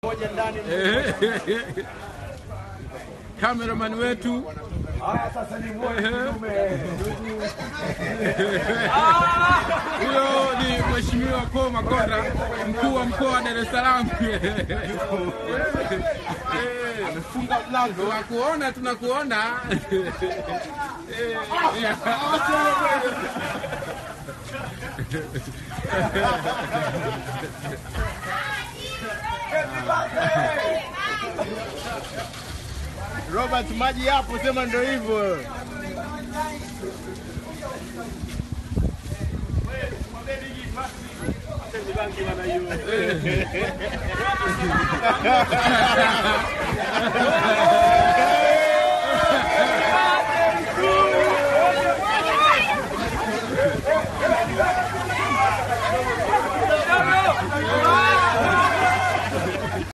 Cameraman wetu Haya sasa ni mmoja kidume. huyo ni Mheshimiwa Paul Makonda, mkuu wa mkoa wa Dar es Salaam. Amefunga mlango. Tunakuona, tunakuona. Robert, maji yapo, sema ndio hivyo.